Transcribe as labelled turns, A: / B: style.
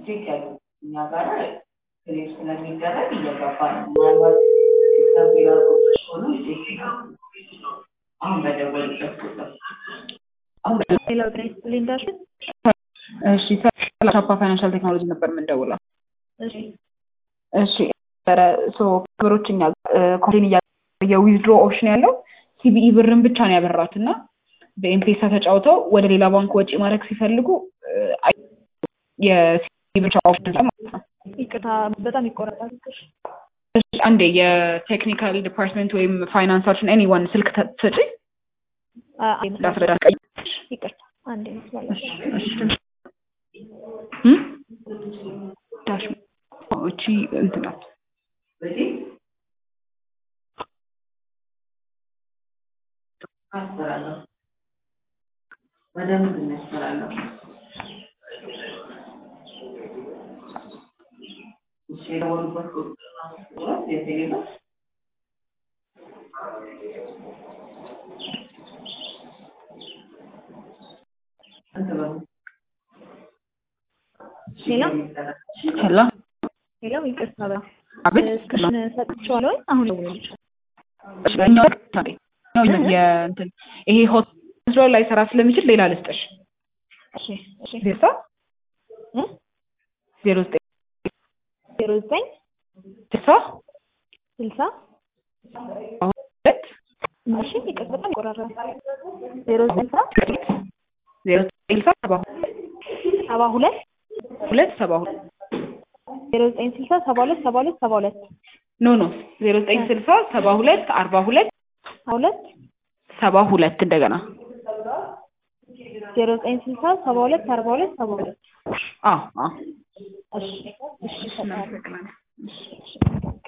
A: ቼክ ያሉ እኛ ጋር ክሌም ስለሚደረግ እየገባ ነው። ምናልባት ሲስተም ፌላርጎች ሆኑ ቼክ አሁን በደወሉበት ቁጥር አሁን
B: ሌላው ጤና ይስጥልኝ እንዳልሽን
C: እሺ ቻፓ ፋይናንሻል ቴክኖሎጂ ነበር የምንደውለው።
B: እሺ
C: እሺ ኧረ ሶ ክብሮች እኛ ኮንቴን እያ የዊዝድሮ ኦፕሽን ያለው ሲቢኢ ብርን ብቻ ነው ያበራት እና በኤምፔሳ ተጫውተው ወደ ሌላ ባንክ ወጪ ማድረግ ሲፈልጉ የሲቢኢ ብቻ ኦፕሽን ማለት ነው።
B: ይቅርታ በጣም ይቆረጣል። እሺ
C: እሺ አንዴ የቴክኒካል ዲፓርትመንት ወይም ፋይናንሳችን ኤኒዋን ስልክ ትሰጪ
B: አ- አንዴ መስመር-
C: ላስረዳ ቀይ
B: ይቅርታ አንዴ መስመር ላይ
C: ዳሽ እቺ እንትን ናት
A: በዚህ አስፈራለሁ ወደ ምንድን ነው ያስፈራለሁ? እሺ የደወሉበት ቁጥር የቴሌብር ስንት ብር ነው?
B: ሌላ
C: ሄሎ
B: ሌላው ይቅርታ በ
C: አቤት
B: እስክሽን ሰጥቼዋለሁ ወይም አሁን ደውልልሽ
C: እኛው ታዲያ ነው የእንትን ይሄ ሆስፒታል ላይ ሰራ ስለሚችል ሌላ ልስጥሽ
B: እሺ እሺ
C: ዜሳ
B: እ
C: ዜሮ ዘጠኝ
B: ዜሮ ዘጠኝ
C: ስልሳ
B: ስልሳ
C: ሁለት
B: እሺ ይቅርታ በጣም ይቆራራል ዜሮ ዘጠኝ ስልሳ
C: ዜሮ ዘጠኝ ስልሳ ሰባ
B: ሰባ ሁለት
C: ሁለት ሰባ ሁለት
B: ዜሮ ዘጠኝ ስልሳ ሰባ ሁለት ሰባ ሁለት ሰባ ሁለት
C: ኖ ኖ ዜሮ ዘጠኝ ስልሳ ሰባ ሁለት አርባ ሁለት
B: ሰባ ሁለት
C: ሰባ ሁለት እንደገና
B: ዜሮ ዘጠኝ ስልሳ ሰባ ሁለት አርባ ሁለት ሰባ ሁለት
C: አዎ አዎ
B: እሺ እሺ እሰጥሃለሁ።
C: እናመሰግናለን
B: እሺ